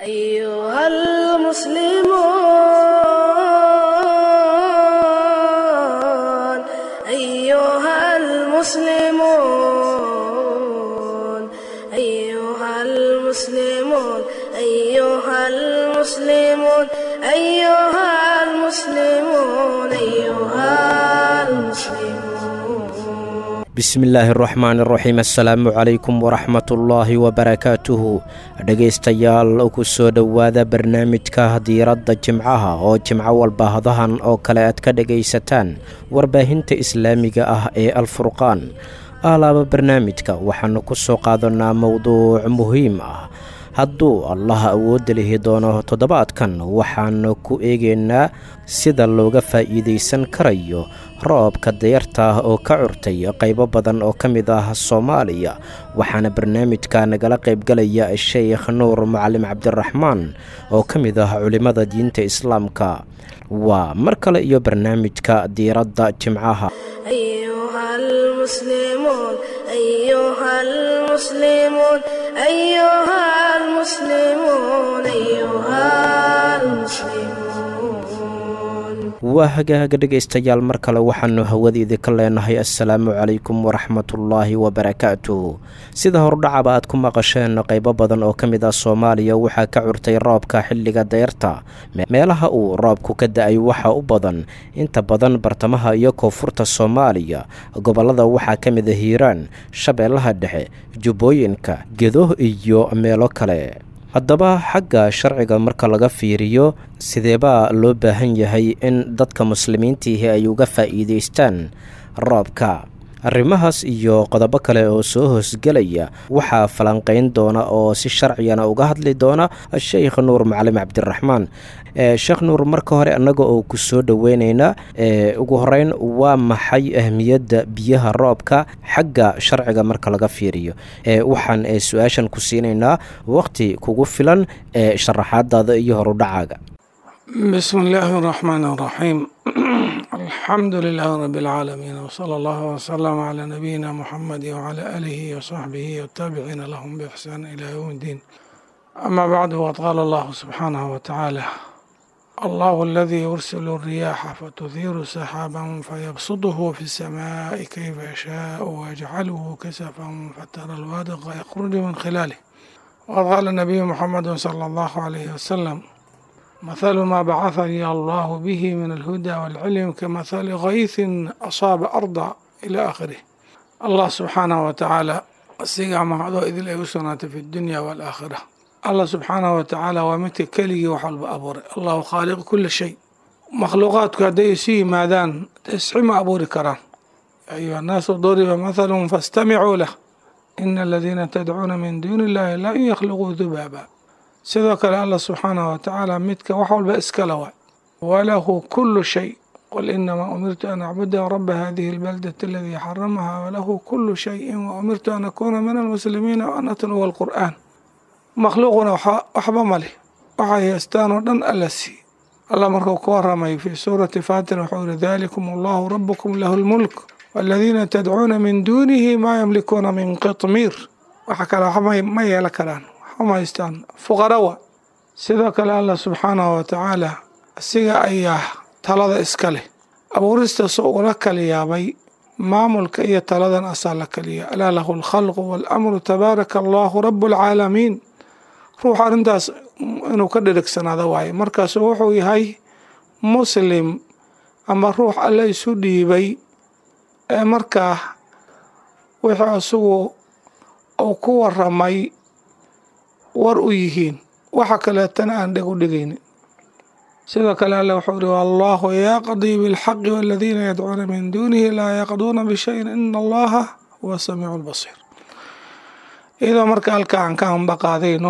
أيها المسلمون أيها المسلمون أيها المسلمون أيها المسلمون أيها المسلمون أيها المسلمون bismillaahi araxmaan iraxiim assalaamu calaykum waraxmatullaahi wabarakaatuhu dhegaystayaal ku soo dhowaada barnaamijka diiradda jimcaha oo jimco walba hadahan oo kale aad ka dhegaysataan warbaahinta islaamiga ah ee alfurqaan aalaaba barnaamijka waxaannu ku soo qaadanaa mowduuc muhiim ah hadduu allaha awoodda lihi doono toddobaadkan waxaannu ku eegaynaa sida looga faa'iidaysan karayo roobka dayarta ah oo ka curtay qaybo badan oo ka mid ah soomaaliya waxaana barnaamijka nagala qaybgalaya sheekh nuur macalim cabdiraxmaan oo ka mid ah culimmada diinta islaamka waa mar kale iyo barnaamijka diiradda jimcaha أيها المسلمون أيها المسلمون أيها المسلمون أيها المسلمون waa hagaaga dhegaystayaal mar kale waxaannu hawadiidi ka leenahay assalaamu calaykum waraxmatullaahi wabarakaatuh sida hordhacaba aad ku maqasheen qaybo badan oo ka mid ah soomaaliya waxaa ka curtay roobka xilliga dayrta meelaha uu roobku ka da-ay waxaa u badan inta badan bartamaha iyo koonfurta soomaaliya gobollada waxaa ka mid a hiiraan shabeellaha dhexe jubbooyinka gedo iyo meelo kale haddaba xagga sharciga marka laga fiiriyo sideebaa loo baahan yahay in dadka muslimiintiihi ay uga faa'iidaystaan roobka arrimahaas iyo qodobo kale oo soo hoosgelaya waxaa falanqayn doona oo si sharcigana uga hadli doona sheikh nuur macalim cabdiraxmaan sheekh nuur marka hore annaga oo ku soo dhoweyneynaa ugu horeyn waa maxay ahmiyadda biyaha roobka xagga sharciga marka laga fiiriyo waxaan su-aashan ku siinaynaa waqti kugu filan ee sharaxaadaada iyo horudhacaaga بسم الله الرحمن الرحيم الحمد لله رب العالمين وصلى الله وسلم على نبينا محمد وعلى آله وصحبه والتابعين لهم بإحسان إلى يوم الدين أما بعد وقد قال الله سبحانه وتعالى الله الذي يرسل الرياح فتثير سحابا فيبسطه في السماء كيف يشاء ويجعله كسفا فترى الوادق يخرج من خلاله وقد قال النبي محمد صلى الله عليه وسلم مثل ما بعثني الله به من الهدى والعلم كمثل غيث أصاب أرضا إلى آخره الله سبحانه وتعالى asigaa mahado idil ay u sugnaatay fi dunya waalaakhira allah subxaanahu watacaala waa midka keligii wax walba abuuray allahu khaaliqu kula shay makhluuqaadku hadday isu yimaadaan isxi ma abuuri karaan yaa ayuha annaasu duriba mathalun fastamicuu lah ina aladiina tadcuuna min duuni illahi lan yakhluquu dubaaba sidoo kale allah subxaanahu watacaala midka wax walba iskala waay walahu kulu shay qul inamaa umirtu an acbuda raba hadihi اlbaldati aladii xaramaha walahu kulu shayin waumirtu an akuuna min almuslimiina waan atluwa alqur'aan makhluuquna waxba maleh waxay haystaan oo dhan alla sii allah markuu ka waramay fi suurati fatir wuxuu yihi dalikum allahu rabukum lahu lmulk waladiina tadcuuna min duunihi maa yamlikuuna min qitmiir waxa kale waxba ma yeelan karaan waxba ma haystaan fuqarawa sidoo kale allah subxaanahu watacaala asiga ayaa talada iska leh abuuristaasoo ula kala yaabay maamulka iyo taladan asaa la kaliya alaa lahu alkhalqu waalamru tabaaraka allahu rabu alcaalamiin ruux arrintaas inuu ka dhirigsanaado waaye markaasu wuxuu yahay muslim ama ruux alle isu dhiibay ee markaa wixii isagu uu ku waramay war u yihiin waxa kaleetana aan dheg u dhigaynin sidoo kale alle wuxuu ihi allahu yaqdii bilxaqi waladiina yadcuuna min duunihi laa yaqduuna bishayin ina allaha huwa samiicu lbasiir iyadoo marka halka aan ka ambaqaadayno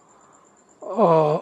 oo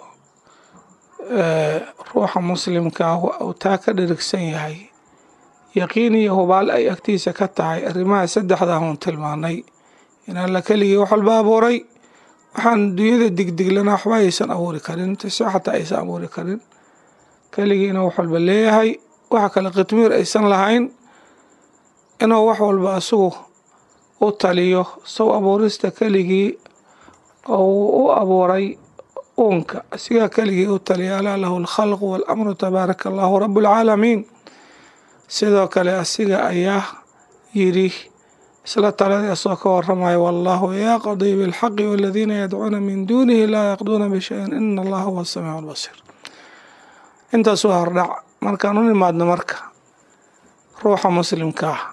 ruuxa muslimka ah uu taa ka dhirigsan yahay yaqiin iyo hubaal ay agtiisa ka tahay arrimaha saddexdaa uun tilmaanay in alla keligii wax walba abuuray waxaan dunyada digdiglana waxba aysan abuuri karin tase xataa aysan abuuri karin keligii inuu wax walba leeyahay waxa kale khitmiir aysan lahayn inuu wax walba asigu u taliyo sow abuurista keligii oo uu u abuuray uunka asigaa keligii u taliya alaa lahu alkhalqu waalamru tabaaraka allahu rabu alcaalamiin sidoo kale asiga ayaa yidhi isla taladii asoo ka waramaya wallahu yaqdii bilxaqi waladiina yadcuuna min duunihi laa yaqduuna bishayin ina allaha huwa asamiicu albasiir intaas waa hordhac markaan u nimaadno marka ruuxa muslimka ah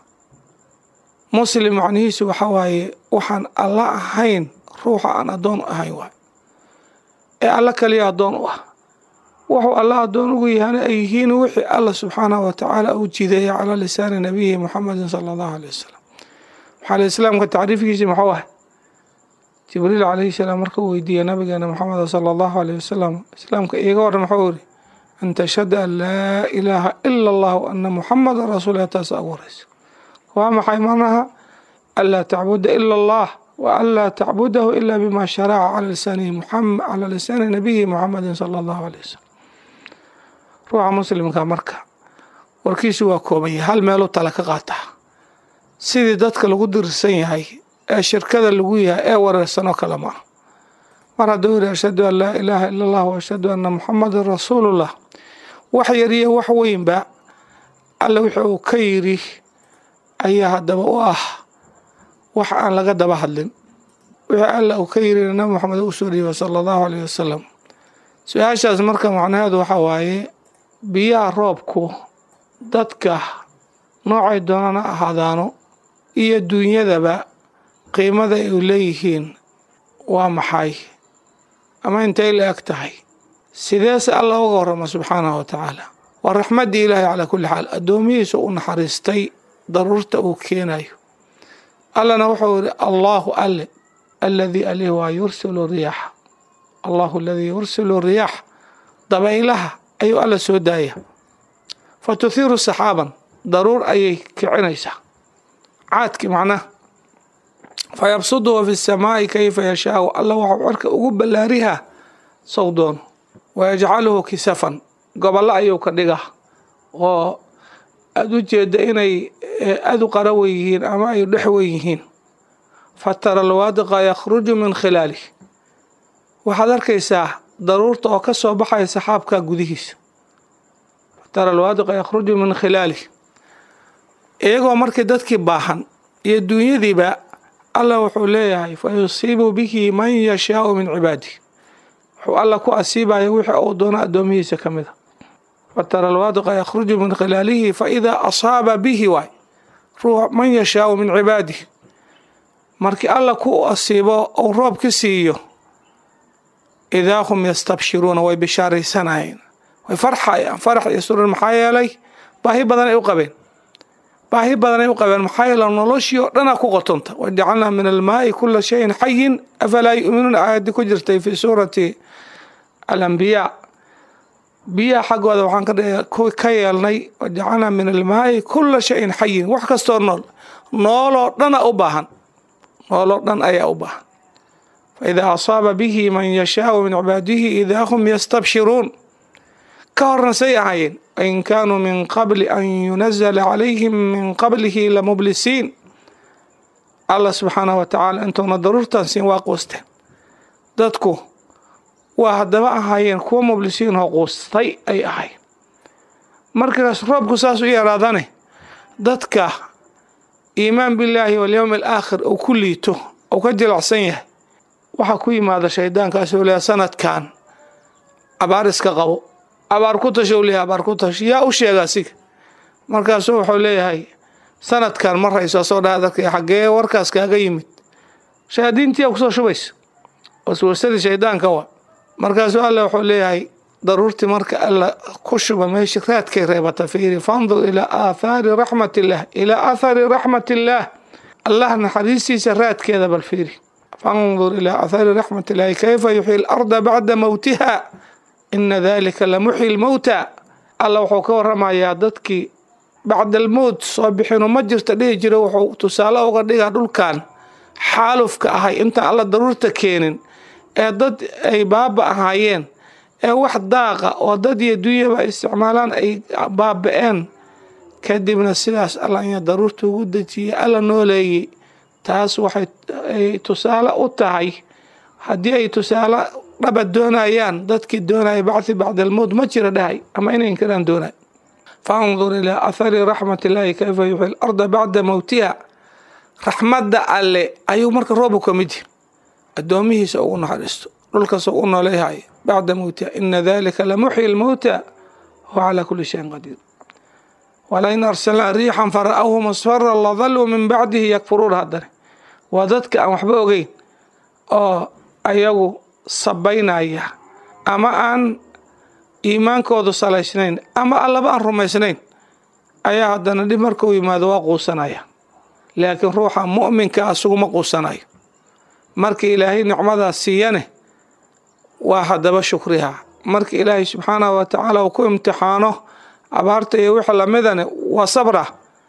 muslim macnihiisu waxa waaye waxaan alla ahayn ruuxa aan addoon u ahayn waay ee alla kaliya addoon u ah wuxuu alla addoon ugu yahana ay yihiin wixii alla subxaanahu watacaala uu jideeyay calaa lisaani nabiyihi muxamedin sala allahu aleyh wasalam maxaa islaamka tacriifkiisi muxuu ah jibriil calayhi salaam markuu weydiiyey nabigeena maxamed sala allahu aleyh wasalam islaamka iiga waran muxuu yiri an tashhada an laa ilaaha ila allah ana muxamadan rasuulilah taasa ugu horeysa waa maxay macnaha anlaa tacbuda ila allah wa an laa tacbudahu ila bima sharaca cala lisaanihi muxamed cala lisaani nabiyihi muxamedin sala allahu aleyh wasalam ruuxa muslimka marka warkiisu waa koobanya hal meeluu tala ka qaataa sidii dadka lagu dirsan yahay ee shirkada lagu yahay ee wareersanoo kale ma ah mar hadduu yidhi ashhadu an laa ilaaha ila allah wa ashhadu anna muxamadan rasuulullah wax yariyo wax weynba alle wixii uu ka yidhi ayaa haddaba u ah wax aan laga daba hadlin wixii alle uu ka yidhina nabi moxamed u soo dhiibay sala allahu aleyh wasalam su-aashaas marka macnaheedu waxaa waaye biyaha roobku dadka noocay doonana ahaadaano iyo duunyadaba qiimada ay u leeyihiin waa maxay ama intay la eg tahay sideese alla uga warrama subxaanahu wa tacaala waa raxmaddii ilaahay calaa kulli xaal addoomihiisa u naxariistay daruurta uu keenayo allana wuxuu yidhi allaahu alle alladii alih waa yursilu riyaaxa allahu aladii yursilu riyaax dabaylaha ayuu alla soo daaya fa tuhiiru saxaaban daruur ayay kicinaysaa caadki macnaha fa yabsuduhu fi samaa'i kayfa yashaau alla waxuu cirka ugu ballaarihaa sow doono wa yajcaluhu kisafan gobollo ayuu ka dhigaa oo aada u jeedda inay adu qarawen yihiin ama ay dhexwen yihiin fa tara alwaadiqa yakhruju min khilaalih waxaad arkaysaa daruurta oo ka soo baxaya saxaabka gudihiisa fa tara alwaadiqa yakhruju min khilaalih iyagoo markii dadkii baahan iyo duunyadiiba allah wuxuu leeyahay fa yusiibu bihi man yashaau min cibaadih wuxuu alla ku asiibaya wixii uu doono addoomihiisa ka mid a fatara alwaadiqa yakhruju min khilaalihi faidaa asaaba bihi waay ruux man yashaau min cibaadih markii alla ku asiibo uu roob ka siiyo idaa hum yastabshiruuna way bishaaraysanayeen way farxayaan farax iyo surur maxaa yeelay baahi badan ay u qabeen baahi badan ay u qabeen maxaa yeele noloshii oo dhanaa ku qotonta wajacalnaa min almaai kula shayin xayin afalaa yu'minuun aayadii ku jirtay fi suurati alambiyaa biyaha xaggooda waxaan ka yeelnay wajacalnaa min almaai kula shayin xayin wax kastoo nool nooloo dhana u baahan nooloo dhan ayaa u baahan fa idaa asaaba bihi man yashaau min cibaadihi idaa hum yastabshiruun ka horna say ahaayeen in kaanuu min qabli an yunazala calayhim min qablihi lamublisiin allah subxaanahu wa tacaala intuuna daruurtan siin waa quusteen dadku waa haddaba ahaayeen kuwa mublisiin oo quustay ay ahayn markaas roobku saas u yaraadane dadka iimaan billaahi walyowmi alaakhir uu ku liito uu ka jilacsan yahay waxaa ku yimaada shaydaankaasoo leeya sanadkan abaar iska qabo abaar ku tasho leeyahay abaar ku tasho yaa u sheega asiga markaasuu wuxuu leeyahay sanadkan ma rayso soo dhaha dadka xaggee warkaas kaaga yimid shayaadiintii kusoo shubaysa waswasadii shaydaanka wa markaasuu alle wuxuu leeyahay daruurtii marka alla ku shuba meeshii raadkay reebata fiiri fandur ilaa aathaari raxmat illaah ilaa aathari raxmat illaah allah naxariistiisa raadkeeda bal fiiri fandur ilaa aathaari raxmat illaahi kayfa yuxyi alarda bacda mowtiha ina dalika lamuxyi lmowta alla wuxuu ka waramayaa dadkii bacdalmowt soo bixinu ma jirta dhihi jiro wuxuu tusaale uga dhigaa dhulkan xaalufka ahay intaan alla daruurta keenin ee dad ay baaba ahaayeen ee wax daaqa oo dad iyo dunyaba ay isticmaalaan ay baaba-een kadibna sidaas alla anya daruurta ugu dejiyay alla nooleeyey taas waxay ay tusaale u tahay haddii ay tusaale dhaba doonayaan dadkii doonaya bacthi bacda almowt ma jira dhahay ama inay inkiraan doonay faandur ilaa athari raxmat illaahi kayfa yuxyi larda bacda mowtiha raxmadda alle ayuu marka roobu ka mid yahi addoomihiisa ugu naxariisto dhulkaas u nooleeyahay bacda mowtiha ina dalika lamuxyi lmowta huwa calaa kuli shayin qadiir walain arsalnaa riixan fara'awhu musfara ladaluu min bacdihi yakfuruuna haddane waa dadka aan waxba ogeyn oo ayagu sabaynaya ama aan iimaankoodu salaysnayn ama allaba aan rumaysnayn ayaa haddana dhib markuu yimaado waa quusanaya laakiin ruuxa mu'minka asuguma quusanayo markii ilaahay nicmadaas siiyane waa haddaba shukriha markii ilaahay subxaanahu wa tacaala uu ku imtixaano abaarta iyo wixii lamidane waa sabra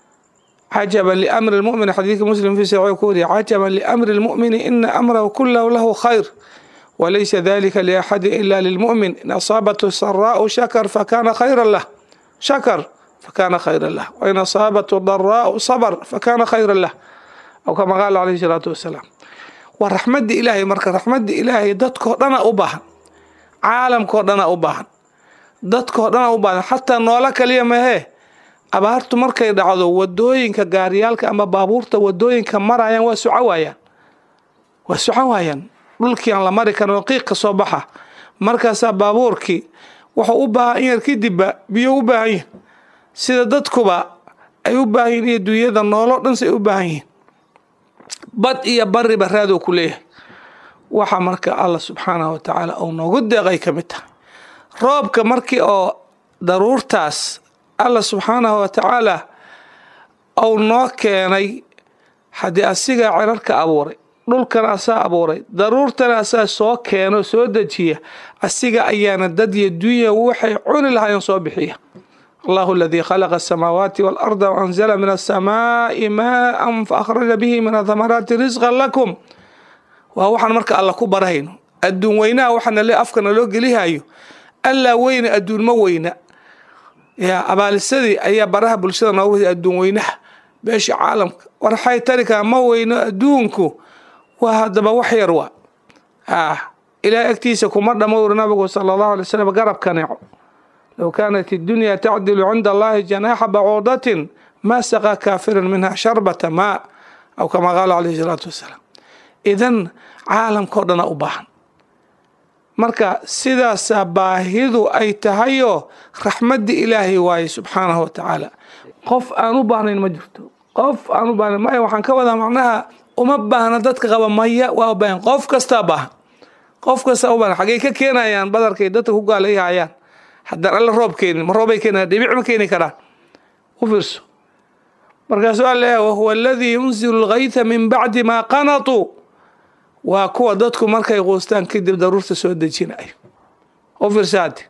cajaban liamri lmu'min xadiidka muslim fi saxiix ku wariya cajaban liamri lmu'mini ina amrahu kulahu lahu khayr walaysa dalika liaxadin ila lilmu'min in asaabathu saraa'u shakar fakana khayran lah shakar fakana khayran lah wain asaabathu daraa'u sabr fakana khayran lah aw kama qaala calayhi salaatu wasalaam waa raxmadda ilaahay marka raxmadda ilaahay dadkoo dhana u baahan caalamkao dhana u baahan dadkoo dhana u baahan xataa noolo kaliya mahee abaartu markay dhacdo wadooyinka gaaryaalka ama baabuurta wadooyinka marayaan waa soco waayaan waa soco waayaan dhulkii aan la mari karin oo qiiq ka soo baxa markaasaa baabuurkii wuxuu u baahan in yar kadibba biyo u baahan yihin sida dadkuba ay u baahan yihin iyo dunyada noolo dhan say u baahan yihiin bad iyo bariba raadoo ku leeyahay waxa marka allah subxaanahu wa tacaala uu noogu deeqay ka mid tahay roobka markii oo daruurtaas allah subxaanahu wa tacaala uu noo keenay haddii asigaa cirarka abuuray dhulkana asaa abuuray daruurtana asaa soo keeno soo dejiya asiga ayaana dad iyo dunya waxay cuni lahaayeen soo bixiya allahu aladii khalaqa asamaawaati waalarda waanzala min asamaa'i maaan faahraja bihi min athamaraati risqan lakum waa waxaan marka alla ku barahayno adduun weynaha waxaana le afkana loo gelihayo allaa weyna adduun ma weyna yaa abaalisadii ayaa baraha bulshada nooga wada adduun weynaha beesha caalamka warxay tarikaa ma weyno adduunku waa haddaba wax yar waa ah ilaah agtiisa kuma dhamo uri nabigu sala allahu alay slam garab kaneeco low kaanat iddunya tacdilu cinda allahi janaaxa bacuudatin ma saqaa kaafiran minha sharbata maa aw kama qaala calayhi salaatu wasalaam idan caalamkao dhana u baahan marka sidaasaa baahidu ay tahayoo raxmadda ilaahay waaye subxaanahu wa tacaala qof aan u baahnayn ma jirto qof aan u baahnayn maya waxaan ka wadaa macnaha uma baahna dadka qaba maya waa u baahan qof kastaa baahan qof kastaa u baahan xaggay ka keenayaan badarkay dadka ku gaalayhayaan haddaan alla roob keenin ma roobay keenayaan dhibic ma keeni karaan u fiirso markaasuu alla leeyahay wahuwa aladii yunzilu lgaytha min bacdi maa qanatuu waa kuwa dadku markay quustaan kadib daruurta soo dejinayo u fiirsaade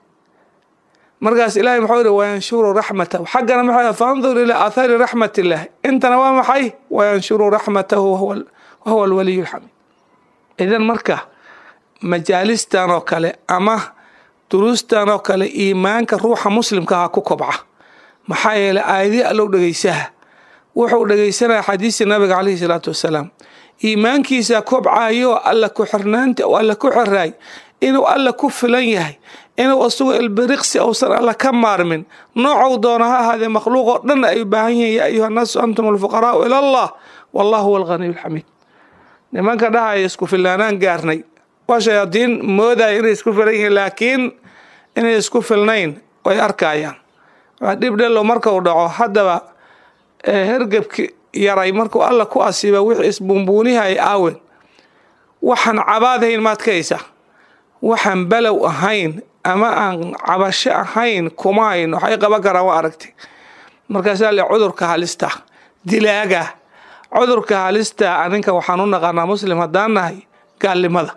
markaas ilaahay muxuu yihi wayanshuru raxmatahu xaggana maxaa fandur ilaa athari raxmat illaahi intana waa maxay wayanshuru raxmatahu wahuwa alwaliyu lxamiid idan marka majaalistan oo kale ama duruustan oo kale iimaanka ruuxa muslimka ha ku kobca maxaa yeelay aayadii allow dhegeysaha wuxuu dhegeysanaya xadiistii nabiga caleyhi salaatu wasalaam iimaankiisa kobcayo alla ku xirnaanta oo alla ku xiraay inuu alla ku filan yahay inuu isagu ilbiriqsi uusan alla ka maarmin noocou doona ha ahaadee makhluuq oo dhan ay u baahan yihiin yaa ayuha annaasu antum alfuqaraau ila allah wallahu huwa alghaniyu alxamiid nimanka dhahaya isku filaanaan gaarnay waa shayaadiin moodaya inay isku filan yihiin laakiin inay isku filnayn way arkayaan waa dhib dhellow markau dhaco haddaba hergebki yaray markuu alla ku asiiba wixii isbuunbuunihay aawen waxaan cabaadahayn maad ka haysaa waxaan balow ahayn ama aan cabasho ahayn kuma hayn waxay qaban karaan waa aragtay markaasaa le cudurka halista dilaaga cudurka halista aninka waxaan u naqaanaa muslim haddaan nahay gaalnimada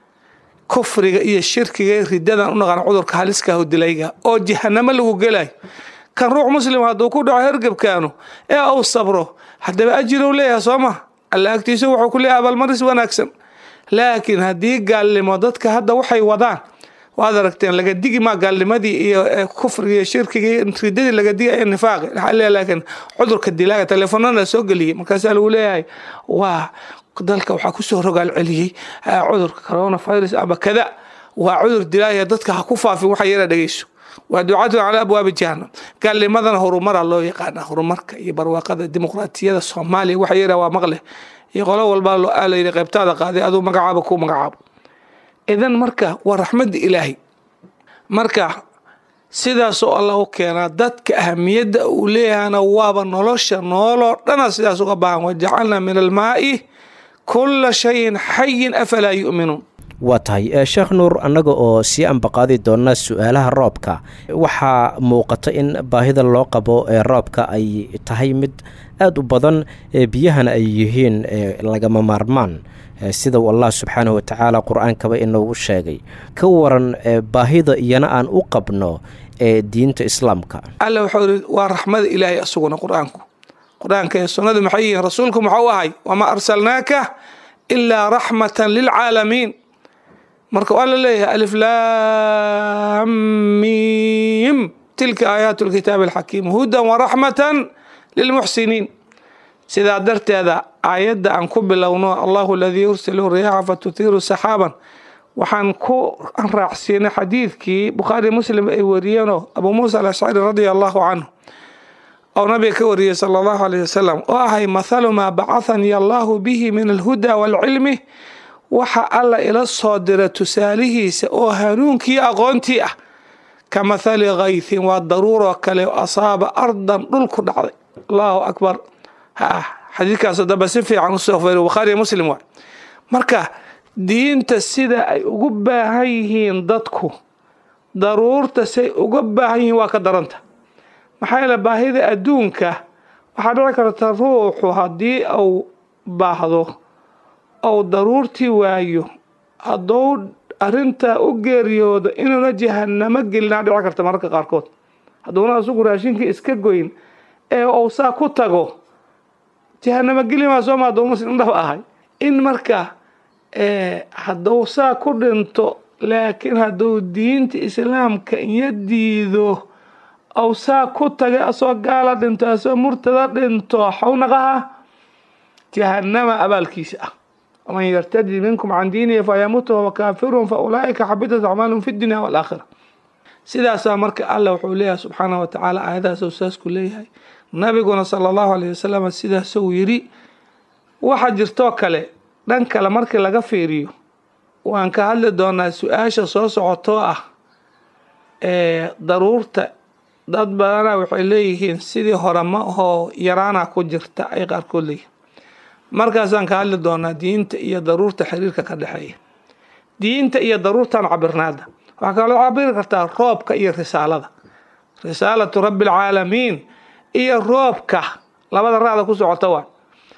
kufriga iyo shirkiga ridadan u naqaana cudurka haliskaah dilayga oo jahanamo lagu gelayo kan ruux muslim hadduu ku dhaco hergebkaanu ee uu sabro haddaba ajirow leeyahay soo ma alla agtiisa wuxuu ku leeyahay abaalmaris wanaagsan laakiin haddii gaalnimo dadka hadda waxay wadaan waad aragteen laga digi maa gaalnimadii iyo kufriga iyo shirkiga iyo ridadii laga digi iyo nifaaqi laakiin cudurka dilaaga teleefonana soo geliyey markaasaa lagu leeyahay waa dalka waxaa kusoo rogaal celiyey cudurka coronavirus ama kada waa cudur dilaaya dadka ha ku faafin waxa yara dhegeyso waa ducatun calaa abwaabi jahannam gaalnimadana horumara loo yaqaana horumarka iyo barwaaqada dimuqraatiyada soomaaliya waxa yara waa maqle iyo qolo walbaa loo aalayidhi qaybtaada qaaday aduu magacaaba ku magacaabo idan marka waa raxmadda ilaahay marka sidaasoo allah u keenaa dadka ahamiyadda uu leeyahana waaba nolosha nooloo dhana sidaas uga baahan wajacalna min almaa'i kula shayin xayin afalaa yu'minuun waa tahay sheekh nuur annaga oo sii ambaqaadi doona su-aalaha roobka waxaa muuqata in baahida loo qabo ee roobka ay tahay mid aada u badan biyahana ay yihiin lagama maarmaan sida uu allah subxaanahu watacaala qur-aankaba inoogu sheegay ka waran baahida iyana aan u qabno ee diinta islaamka alla wuxuu yidhi waa raxmada ilaahay asuguna qur-aanku qur-aanka iyo sunnadu maxay yihiin rasuulku muxuu ahay wamaa arsalnaaka ilaa raxmatan lilcaalamiin marka waa la leeyahay alif laamim tilka aayaatu lkitaabi alxakiim hudan waraxmatan lilmuxsiniin sidaa darteeda aayadda aan ku bilowno allahu aladii yursilu riyaaxa fatutiiru saxaaban waxaan ku raacsiinay xadiidkii bukhaari muslim ay wariyeenoo abuu muusa alashcari radia allahu canhu oo nabiga ka wariyey sala allahu alayh wasalam oo ahay mathalu maa bacahanii allahu bihi min alhuda waalcilmi waxa alla ila soo dira tusaalihiisa oo hanuunkii aqoontii ah ka mathali kaythin waa daruuroo kale asaaba ardan dhul ku dhacday allahu akbar xadiidkaasoo dambe si fiican usoo fari bukhaari muslim waay marka diinta sida ay ugu baahan yihiin dadku daruurta say uga baahan yihiin waa ka daranta maxaa yeele baahida adduunka waxaa dhici karta ruuxu haddii uu baahdo ou daruurtii waayo hadduu arrintaa u geeriyoodo inuuna jahanamo gelinaa dhici karta mararka qaarkood hadduuna asugu raashinkii iska goyn ee uu saa ku tago jahanamo gelimaa sooma hadduu muslim dhab ahay in marka hadduu saa ku dhinto laakiin hadduu diinta islaamka iyo diido ou saa ku tagay asoo gaala dhinto asoo murtada dhinto xawnaqaha jahanama abaalkiisa ah waman yartadi minkum can diinihi fayamutu wahuwa kaafirun fa ulaa'ika xabitat acmaalum fi dunya waalaakhira sidaasaa marka alla wuxuu leeyahay subxaanah wa tacaala aayadahaasuu saasku leeyahay nabiguna sala allahu alayh wasalam sidaasuu yidhi waxa jirtoo kale dhan kale markii laga fiiriyo waan ka hadli doonaa su-aasha soo socotoo ah ee daruurta dad badana waxay leeyihiin sidii hore ma ahoo yaraana ku jirta ay qaarkood leeyihiin markaasaan ka hadli doonaa diinta iyo daruurta xiriirka ka dhexeeya diinta iyo daruurtan cabirnaada waxaa kaloo cabiri kartaa roobka iyo risaalada risaalatu rabbi alcaalamiin iyo roobka labada raacda ku socota waa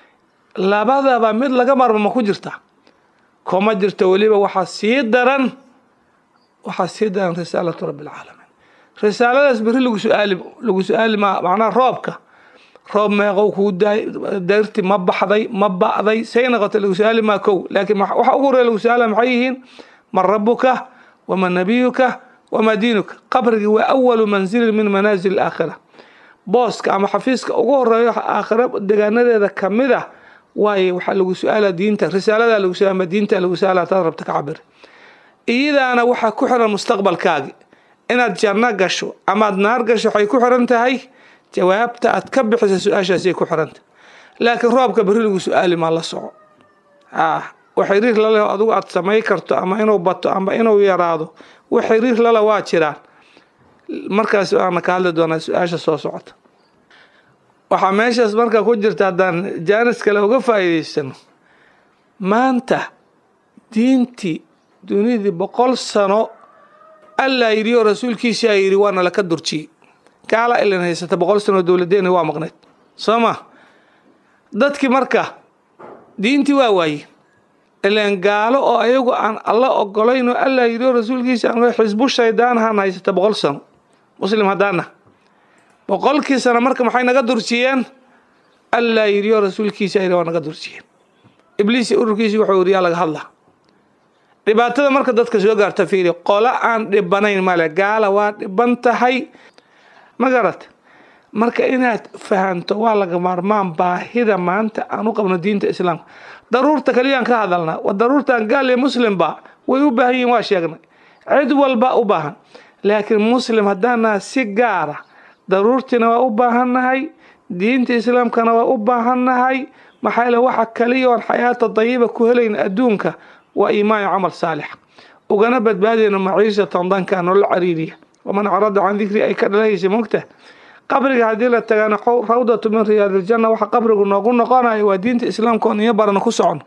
labadaba mid laga marmo ma ku jirta kuma jirto weliba waxaa sii daran waxaa sii daran risaalatu rabbi alcaalamiin risaaladaas beri lagu su-aali lagu su-aali ma macnaha roobka roob meeqow kuu daay darti ma baxday ma ba'day say noqota lagu su-aali maa kow laakiin waxa ugu horeya lagu su-aala maxay yihiin man rabuka wama nabiyuka wama diinuka qabrigii waa awalu manzilin min manaazil aakhira booska ama xafiiska ugu horeeyo aakhira degaanadeeda kamid ah waaye waxaa lagu su-aala diinta risaalada lagu su-aala diinta lagu su-aala hadaad rabta ka cabir iyadaana waxaa ku xiran mustaqbalkaagi inaad janno gasho amaad naar gasho waxay ku xiran tahay jawaabta aad ka bixisa su-aashaasay ku xiranta laakiin roobka beri lagu su-aali maa la soco wax xiriir laleh adigu aad samay karto ama inuu bato ama inuu yaraado wax xiriir lale waa jiraan markaas waana ka hadli doonaa su-aasha soo socota waxaa meeshaas marka ku jirta haddaan jaanis kale uga faa'iidaysano maanta diintii dunidii boqol sano allaa yidhi oo rasuulkiisaa yidhi waana laka durjiyey gaala ilan haysata boqol sano dowladeena waa maqneyd soo ma dadkii marka diintii waa waaye ilan gaalo oo ayagu aan alla ogolayn oo allaa yidhi oo rasuulkiisa aan xisbu shaydaanahan haysata boqol sano muslim haddaana boqolkii sano marka maxay naga durjiyeen allaa yidhi oo rasuulkiisa yidhi waa naga durjiyeen ibliis ururkiisi wuxuu yidhi yaa laga hadlaa dhibaatada marka dadka soo gaarta fiiri qolo aan dhibanayn male gaala waa dhiban tahay ma garat marka inaad fahanto waa laga maarmaan baahida maanta aan u qabno diinta islaamka daruurta kaliyaan ka hadalnaa daruurtan gaal iyo muslimba way u baahan yihin waa sheegnay cid walba u baahan laakiin muslim haddaannaha si gaara daruurtiina waa u baahannahay diinta islaamkana waa u baahannahay maxaa yeele waxa kaliya oon xayaata dayiba ku helayna adduunka waa iimaan iyo camal saalix ugana badbaadayna maciishatan danka nolol cariiriya waman acrada can dikri ay ka dhalahaysa mogta qabriga haddii la tagaana rawdatu min riyaadiljanna waxa qabrigu noogu noqonayo waa diinta islaamka oon iyo barana ku socono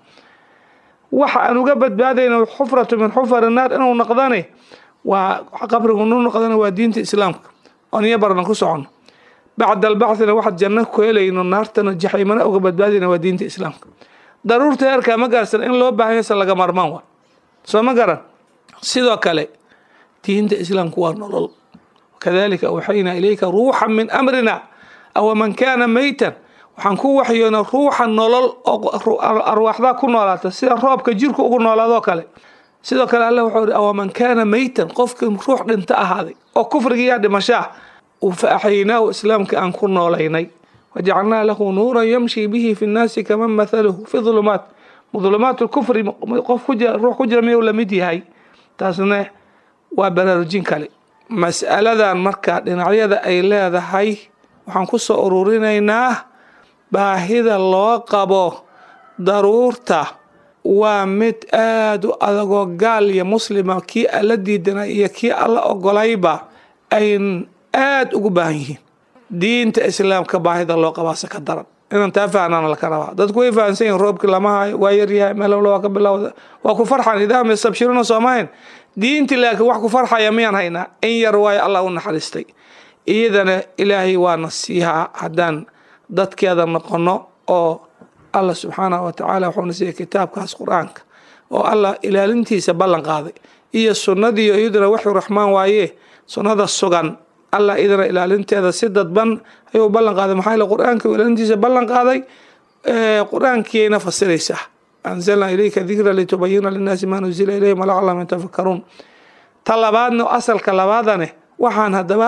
waxa aan uga badbaadayna xufratu min xufari naar inuu noqdane waa qabrigu nu noqdana waa diinta islaamka oon iyo barana ku socono bacda albacthina waxaad janno ku helayno naartana jaxiimana uga badbaadayna waa diinta islaamka daruurta heerkaa ma gaarsan in loo baahan yasa laga marmaan waa soo ma garan sidoo kale diinta islaamku waa nolol kadalika awxaynaa ilayka ruuxa min amrina aw man kaana maytan waxaan ku waxyoona ruuxa nolol oo arwaaxdaa ku noolaata sida roobka jirku ugu noolaadoo kale sidoo kale alla wuxuu ihi aw man kaana maytan qofkii ruux dhinta ahaaday oo kufrigiiyaa dhimashaa fa axyaynaahu islaamka aan ku noolaynay wajacalnaa lahu nuuran yamshi bihi fi nnaasi kaman mathaluhu fi dulumaat dulumaat lkufri qof ruux ku jira miyuu lamid yahay taasna waa baraarujin kale mas'aladan marka dhinacyada ay leedahay waxaan ku soo ururinaynaa baahida loo qabo daruurta waa mid aada u adagoo gaal iyo muslima kii alla diidana iyo kii alla ogolayba ayn aada ugu baahan yihiin diinta islaamka baahida loo qabaase ka daran inaan taa fahnaan laka rabaa dadku way fahansan yihin roobkii lama hayo waa yaryahay meelowla waa ka bilowda waa ku farxan idaam yastabshiruna soomahayn diintii laakiin wax ku farxaya miyaan haynaa in yar waayo allah u naxariistay iyadana ilaahay waana siihaa haddaan dadkeeda noqono oo allah subxaanahu watacaala wuxuuna siiyay kitaabkaas qur-aanka oo allah ilaalintiisa ballan qaaday iyo sunnadiiyo iyaduna waxu raxmaan waaye sunnada sugan allah idana ilaalinteeda si dadban ayuu ballan qaaday maxaa yeele qur-aanka ilaalintiisa ballan qaaday qur-aankiiyayna fasiraysaa anzalnaa ilayka dikra litubayina linnaasi maa nuzila ilayhim walacalahum yatafakkaruun ta labaadna asalka labaadane waxaan haddaba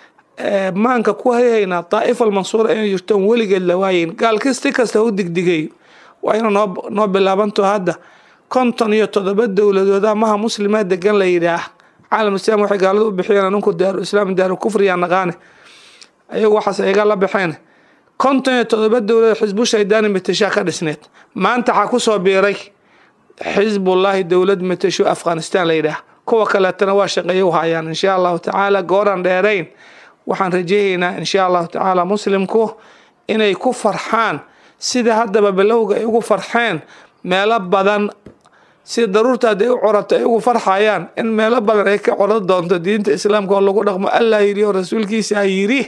maanka ku hayhaynaa daa'ifa almansuura inay jirtoon weligeed la waayeyn gaal kasti kasta u digdigayo waa ina noo noo bilaabanto hadda konton iyo toddoba dowladooda maha muslimaa degan la yidhaah caalam islaam waxay gaaladu u bixiyeen aninku daaru islaam daaru kufriya naqaane ayagu waxaas iga la baxeen konton iyo toddoba dowlad xisbu shaydaani matashaa ka dhisneed maanta waxaa kusoo biiray xisbullaahi dowlad matasho afghanistan la yidhaah kuwa kaleetana waa shaqeeya u hayaan insha allahu tacaala gooran dheerayn waxaan rajeeyaynaa insha allahu tacaala muslimku inay ku farxaan sida haddaba bilowga ay ugu farxeen meelo badan si daruurta hadday u corato ay ugu farxayaan in meelo badan ay ka coran doonto diinta islaamka oo lagu dhaqmo allah yidhi oo rasuulkiisa yidhi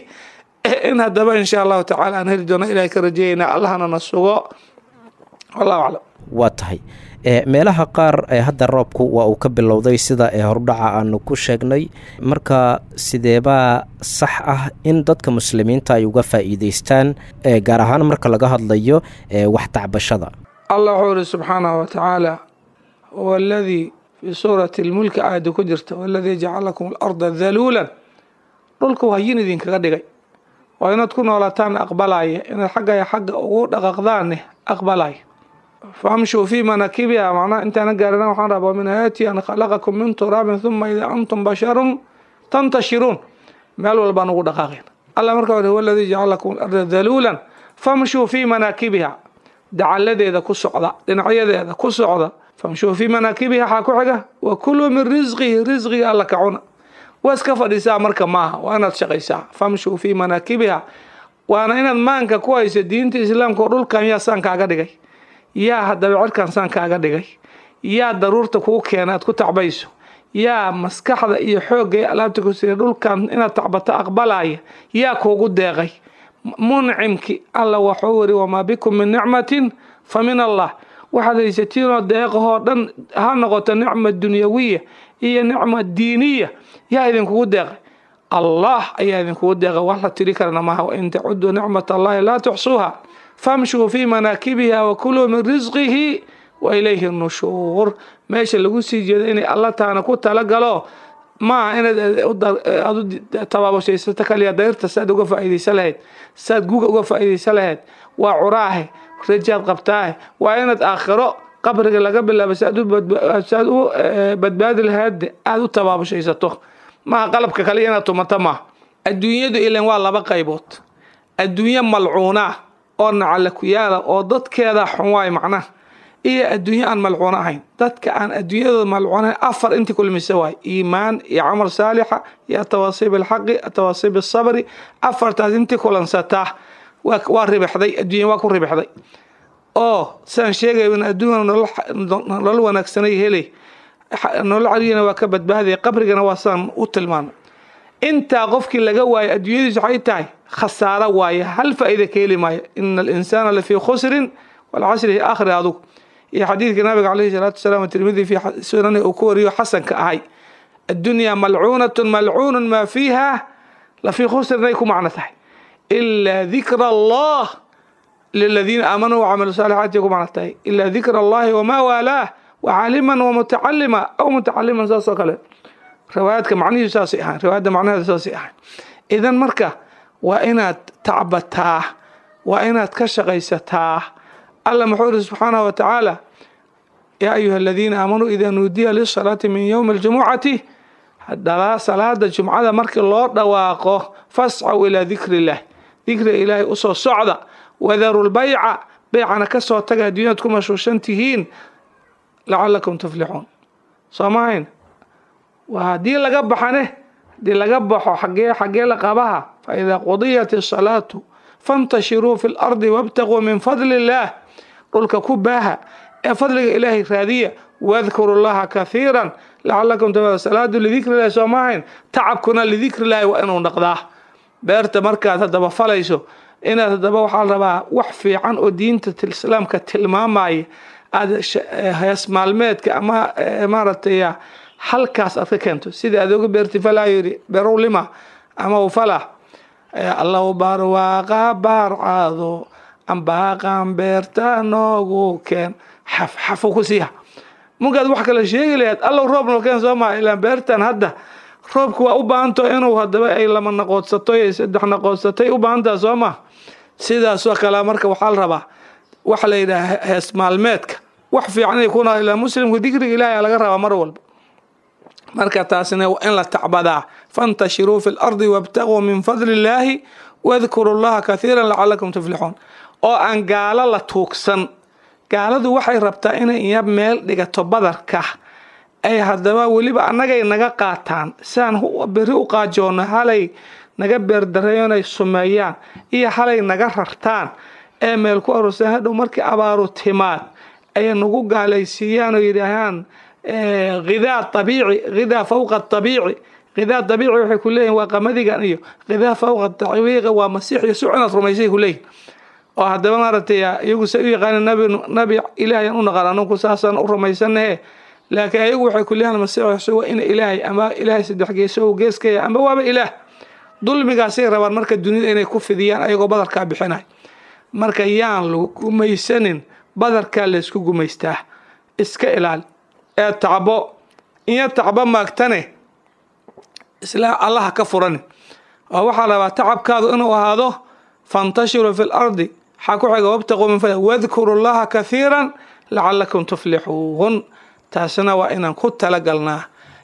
in haddaba insha allahu tacaala aan heli doono ilahay ka rajeeyaynaa allahna na sugo wallahu aclam waa tahay meelaha qaar hadda roobku waa uu ka bilowday sida ee hordhaca aanu ku sheegnay marka sideebaa sax ah in dadka muslimiinta ay uga faa'iideystaan gaar ahaan marka laga hadlayo wax tacbashada allah wuxuu ihi subxaanahu watacaala huwa aladii fii suurati lmulki aayadda ku jirta waladii jacala lakum alarda daluulan dhulka hayin idinkaga dhigay waa inaad ku noolataan aqbalaya inaad xaggaya xagga ugu dhaqaqdaanne aqbalaya famshuu fii manaakibiha macnaha intaana gaarina waxaan rabaa min aayaati an khalaqakum min turaabin huma idaa antum basharun tantashiruun meel walbaan ugu dhaqaaqeen allah markaa wuri huwa aladii jacala lakum alarda daluulan famshuu fii manaakibiha dacalladeeda ku socda dhinacyadeeda ku socda famshuu fii manaakibiha waxaa ku xiga wa kuluu min risqihi risqiga alla ka cuna waa iska fadhiisaa marka maaha waa inaad shaqaysaa famshuu fii manaakibiha waana inaad maanka ku hayso diinta islaamka oo dhulkan yaa saan kaaga dhigay yaa haddaba cirkan saan kaaga dhigay yaa daruurta kuu keena aad ku tacbayso yaa maskaxda iyo xoogga iyo alaabta ku siya dhulkan inaad tacbato aqbalaya yaa kuugu deeqay muncimki alla waxuu wiri wamaa bikum min nicmatin fa min allah waxaad haysatiinoo deeqahoo dhan ha noqoto nicma dunyawiya iyo nicma diiniya yaa idinkugu deeqay allah ayaa idinkugu deeqay wax la tiri karana maaha wain tacuduu nicmat allahi laa tuxsuuha famshuu fii manaakibiha wakuluu min risqihi wa ilayhi nushuur meesha lagu sii jeedo inay alla taana ku talagalo maaha inaad aad u tabaabashaysato kaliya dayrta saad uga faa'iidaysa lahayd saad guga uga faa'iidaysa lahayd waa curaahe rajaad qabtaahe waa inaad aakhiro qabriga laga bilaabo si aad u badbaadi lahayd aada u tabaabushaysato maaha qalabka kale inaad tumato maaha adduunyadu ilan waa laba qaybood adduunyo malcuuna oo nacala ku yaala oo dadkeeda xun waay macnaha iyo adduunyo aan malcuuno ahayn dadka aan adduunyadooda malcuunahayn afar intii kulmisa waay iimaan iyo camal saalixa iyo atawaasiib alxaqi atawaasiib asabri afartaas intii kulansataa waa ribixday adduunya waa ku ribixday oo sidaan sheegay in adduunya nolol wanaagsanay helay nolol carigana waa ka badbaadaya qabrigana waa sidaan u tilmaanay intaa qofkii laga waayo adduunyadiisu waxay tahay khasaaro waaye hal faa'iida ka heli maayo ina alinsaana lafii khusrin walcasri akhri adugu iyo xadiidka nabiga caleyhi salaatu wasalaam tirmidi fi sunani uu ku wariyo xasanka ahay addunyaa malcuunatun malcuunun maa fiiha lafii khusrin ay ku macno tahay ilaa dikra allah liladiina aamanuu wacamilu saalixaati ku macno tahay ilaa dikra allahi wamaa waalaah wacaaliman wamutacalima aw mutacaliman saas oo kale riwaayaadka macnihiisu saasay ahayn riwaayadda macnaheeda saasay ahayn idan marka waa inaad tacbataa waa inaad ka shaqaysataa alla muxuu iri subxaanahu wa tacaala yaa ayuha aladiina aamanuu idaa nuudiya lisalaati min yowmi aljumucati salaada jumcada markii loo dhawaaqo fascaw ilaa dikri illah dikriga ilaahay usoo socda wadaru lbayca beycana kasoo taga adduunyad ku mashhuushan tihiin lacalakum tuflixuun soo mahayn waa haddii laga baxane haddii laga baxo xagee xagee la qabaha fa idaa qudiyat isalaatu fantashiruu fi lardi wabtaquu min fadli illaah dhulka ku baaha ee fadliga ilaahay raadiya wadkuru llaha kathiiran lacalakum tafaa salaadu lidikri illahi soo maahayn tacabkuna lidikri illahi waa inuu dhaqdaa beerta markaad haddaba falayso inaad haddaba waxaa la rabaa wax fiican oo diinta islaamka tilmaamaya aada hees maalmeedka ama maaragtay halkaas aad ka keento sida aad oga beerti falaa yiri berow lima ama u fala allahu barwaaqa baarcaado ambaaqan beerta noogu keen xaf xafu ku siiha munkaad wax kale sheegi lahayd allow roob noo keen soo maa ilaan beertan hadda roobka waa u baahanto inuu hadaba ay lama naqoodsato iyo saddex naqoodsatay u baahantaha soo maa sidaasoo kale marka waxaa la rabaa waxa la yidhaha hees maalmeedka wax fiican inay kuna ilaa muslimku dikriga ilaahay laga rabaa mar walba marka taasina in la tacbadaa fantashiruu fi lardi wabtaguu min fadli illaahi wadkuru llaha kathiira lacalakum tuflixuun oo aan gaalo la tuugsan gaaladu waxay rabtaa inay iya meel dhigato badarka ay haddaba weliba annagay naga qaataan siaan beri u qaajoono halay naga beerdareeyo inay sumeeyaan iyo halay naga rartaan ee meel ku aroosaan hadhow markii abaaru timaad ay nagu gaalaysiiyaan oo yidhaahaan hidaa abiici hidaa fawqa abiici hidaa abiici waxay ku leeyihin waa qamadigan iyo hidaa fawqa abiici waa masiix iyo suc inaad rumaysay ku leeyihin oo haddaba maaragtay iyagu say u yaqaana nabi nabi ilaahayan u naqaan anunku saasaan u rumaysanahe laakiin ayagu waxay ku leeyahan masiix waa ina ilaahay ama ilaahay saddex geeso geeskaya ama waaba ilaah dulmigaasay rabaan marka dunida inay ku fidiyaan ayagoo badarkaa bixinay marka yaan lagu gumaysanin badarkaa laysku gumaystaa iska ilaali ee tacbo iyo tacbo maagtane isla allaha ka furani oo waxaa rabaa tacabkaadu inuu ahaado fantashiruu fi lardi waxaa ku xiga wabtaquu min fadli wadkuru llaha kathiiran lacalakum tuflixuun taasina waa inaan ku talagalnaa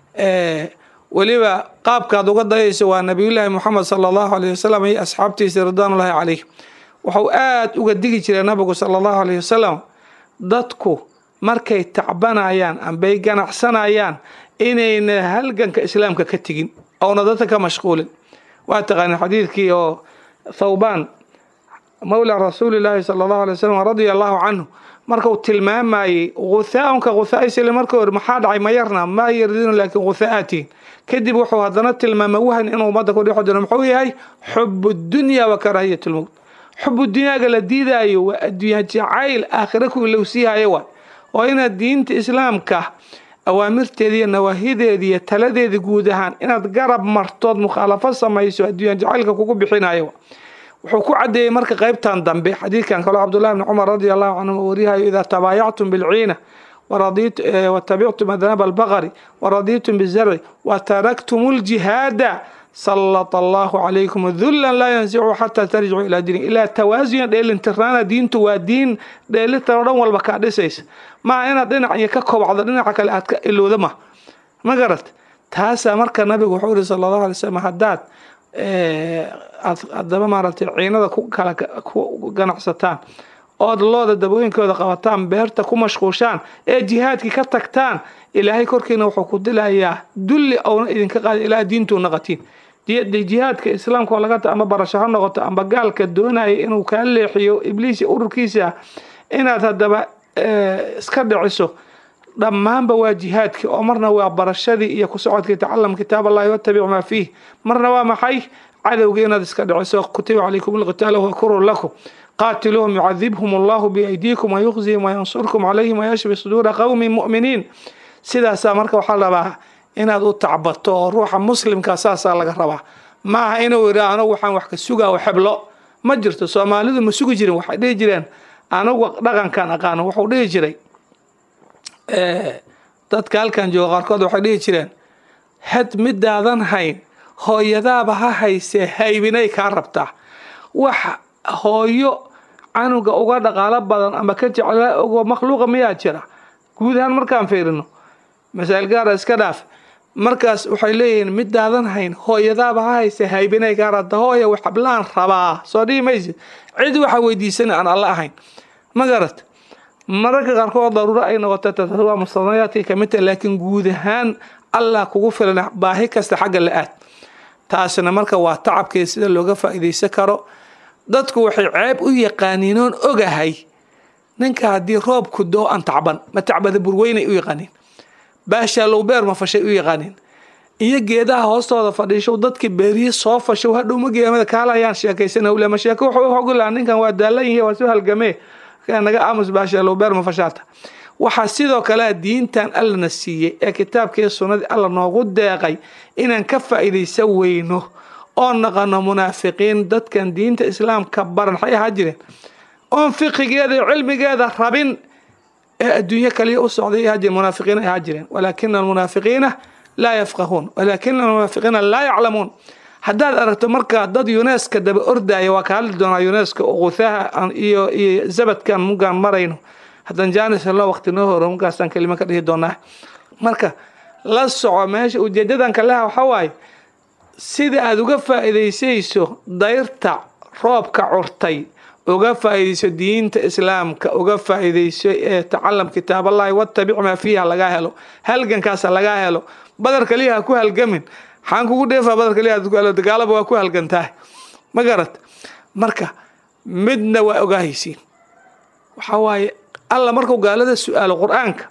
weliba qaabkaad uga dayayso waa nabiyullaahi moxamed sala allahu alayh wasalam iyo asxaabtiisa ridwaanullahi calayh wuxuu aada uga digi jiray nabigu sala allahu alayh wasalam dadku markay tacbanayaan ambay ganacsanayaan inayna halganka islaamka ka tegin oona dadka ka mashquulin waa taqaaneen xadiidkii oo thawbaan mawla rasuulillaahi sala allahu alay wasalam radia allahu canhu markuu tilmaamayey guthaaun ka guthaaisile marka hore maxaa dhacay ma yarna ma yardinu laakiin guthaatiin kadib wuxuu haddana tilmaamay wahan inuu ummadda ku dhexo jiro muxuu yahay xubu dunya wa karaahiyat lmowt xubu dunyaaga la diidaayo waa adduunya jacayl aakhira kuwii lou siihayo waay oo inaad diinta islaamka awaamirteeda iyo nawaahideeda iyo taladeeda guud ahaan inaad garab martood mukhaalafo samayso adduunya jacaylka kugu bixinayo wuxuu ku cadeeyey marka qaybtan dambe xadiidkan kaloo cabdullahi bni cumar radi allahu canhu wariyahayo idaa tabaayactum bilciina watabictum adnaab albaqari waradiitum bizarci wataraktum ljihaada sallata allahu calaykum dullan laa yansicu xataa tarjicu ilaa diini ilaa tawaasuyan dheelintiraana diintu waa diin dheelitaro dhan walba kaa dhisaysa maa inaad dhinac iyo ka kobacdo dhinaca kale aad ka ilowda ma ma garat taasaa marka nabigu wuxuu yihi sala allahu alay slam haddaad aad haddaba maaragtay ciinada ku kala ku ganacsataan ood looda dabooyinkooda qabataan beerta ku mashquushaan ee jihaadkii ka tagtaan ilaahay korkiina wuxuu ku dilayaa dulli ouna idinka qaada ilaa diintuu naqatiin jihaadka islaamka oo laga ama barasho ha noqoto amba gaalka doonaya inuu kaa leexiyo ibliis ururkiisa inaad haddaba iska dhiciso dhammaanba waa jihaadkii oo marna waa barashadii iyo ku socodkii tacalam kitaab allahi watabic maa fiih marna waa maxay cadowgii inaad iska dhiciso kutiba calaykum alqitaala huwa kurun lakum qaatiluuhum yucadibhum allahu biaydiikum wayuqzihim wayansurkum calayhim wayashfi suduura qowmin mu'miniin sidaasaa marka waxaa rabaa inaad u tacbato oo ruuxa muslimka saasaa laga rabaa maaha inuu yidhi anagu waxaan wax ka sugaa oo xeblo ma jirto soomaalidu ma sugi jirin waxay dhihi jireen anagu dhaqankan aqaano wuxuu dhihi jiray dadka halkan jooga qaarkood waxay dhihi jireen had midaadan hayn hooyadaaba ha haysee haybinay kaa rabtaa wax hooyo canuga uga dhaqaalo badan ama ka jeclaa ogo makhluuqa miyaa jira guud ahaan markaan fiirino masaa'il gaara iska dhaaf markaas waxay leeyihiin midaadan hayn hooyadaaba ha hayse haybinay kaa rabta hooya wax hablaan rabaa soo dhihi maysid cid waxa weydiisana aan alla ahayn ma garat mararka qaarkood daruuro ay noqoto waa mustanayaadkay kamid tahay laakiin guud ahaan allah kugu filan baahi kasta xagga la aad taasina marka waa tacabkeeda sida looga faa'iidaysan karo dadku waxay ceeb u yaqaaniin oon ogahay ninka haddii roobku doo aan tacban ma tacbada burweynay u yaqaaniin baashaallow beer ma fashay u yaqaaniin iyo geedaha hoostooda fadhiishow dadkii beeriye soo fashow hadhow ma geemada kaalayaan sheekaysan hawle ma sheeko wuxuu ogolaa ninkan waa daalan yihi waa soo halgamee naga aamus baashaallow beer ma fashaata waxaa sidoo kale diintan allana siiyey ee kitaabkii sunnadii alla noogu deeqay inaan ka faa'iidaysan weyno oo naqano munaafiqiin dadkan diinta islaamka baran waxay ahaa jireen oon fiqigeeda iyo cilmigeeda rabin ee adduunyo kaliya u socday ahaa jireen munaafiqiin ay ahaa jireen walaakina almunaafiqiina laa yafqahuun walaakina almunaafiqiina laa yaclamuun haddaad aragto marka dad yuneska daba ordaya waa ka hadli doonaa yuneska quthaaha iyo iyo zabadkan mugaan marayno haddaan jaanis helno waqti noo horo markaasaan kelima ka dhihi doonaa marka la soco meesha ujeedadan kaleha waxaa waaye sida aada uga faa'iidaysayso dayrta roobka curtay uga faa'iidayso diinta islaamka uga faa'iidayso ee tacalam kitaaballahi watabic maa fiiha lagaa helo halgankaasa lagaa helo badar kaliya ha ku halgamin xaan kugu dheefaa badar kaliya ku helo dagaalaba waa ku halgantahay ma garat marka midna waa ogaahaysiin waxaa waaye alla markuu gaalada su-aalo qur-aanka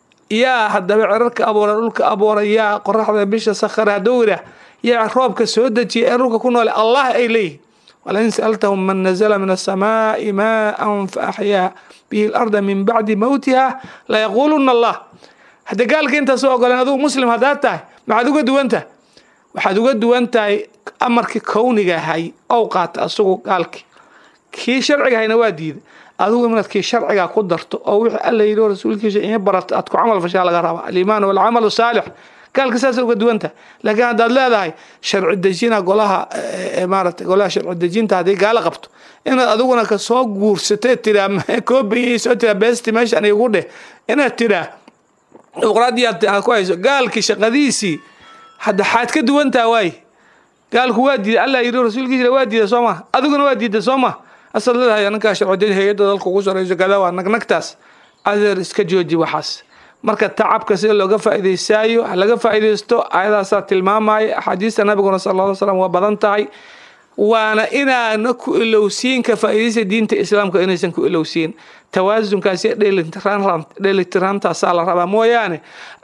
yaa haddaba cirarka abuura dhulka abuura yaa qoraxda bisha sakhara hadduu yidhaah yaa roobka soo dejiya ee dhulka ku noole allah ay leeyihin walain sa'altahum man nazla min asamaa'i maaan fa axyaa bihi larda min bacdi mowtiha layaquuluna allah hadda gaalka intaasoo ogoleen adugu muslim haddaad tahay maxaad uga duwan tahay waxaad uga duwan tahay amarkii kowniga ahay ow qaata asagu gaalkii kii sharciga hayna waa diiday adigu inaad kii sharciga ku darto oo wixii alla yidhi oo rasuulkiisa in barato aad ku camal fashaa laga rabaa aliimaan walcamalu saalix gaalka saas uga duwanta laakiin haddaad leedahay sharci dejina golaha maarata golaha sharci dejinta haddii gaalo qabto inaad adiguna kasoo guursatee tiraa koobayay soo tiraa beesti meeshan igu dheh inaad tiraa dimuqraadiyaad aad ku hayso gaalkii shaqadiisii hadda xaad ka duwantaa waaye gaalku waa diiday allah yidhi rasuulkiisa waa diiday soo ma adiguna waa diiday soo ma asaad leedahay ninkaa sharci hay-adda dalka ugu sarayso kada waa nagnagtaas adeer iska jooji waxaas marka tacabka sida looga faa'iidaysaayo ha laga faa'iidaysto ayadaasaa tilmaamaya axaadiista nabiguna sala alla slam waa badan tahay waana inaana ku ilowsiin ka faa'iidaysta diinta islaamka inaysan ku ilowsiin tawaasunkaasi dheelitiraantaasaa la rabaa mooyaane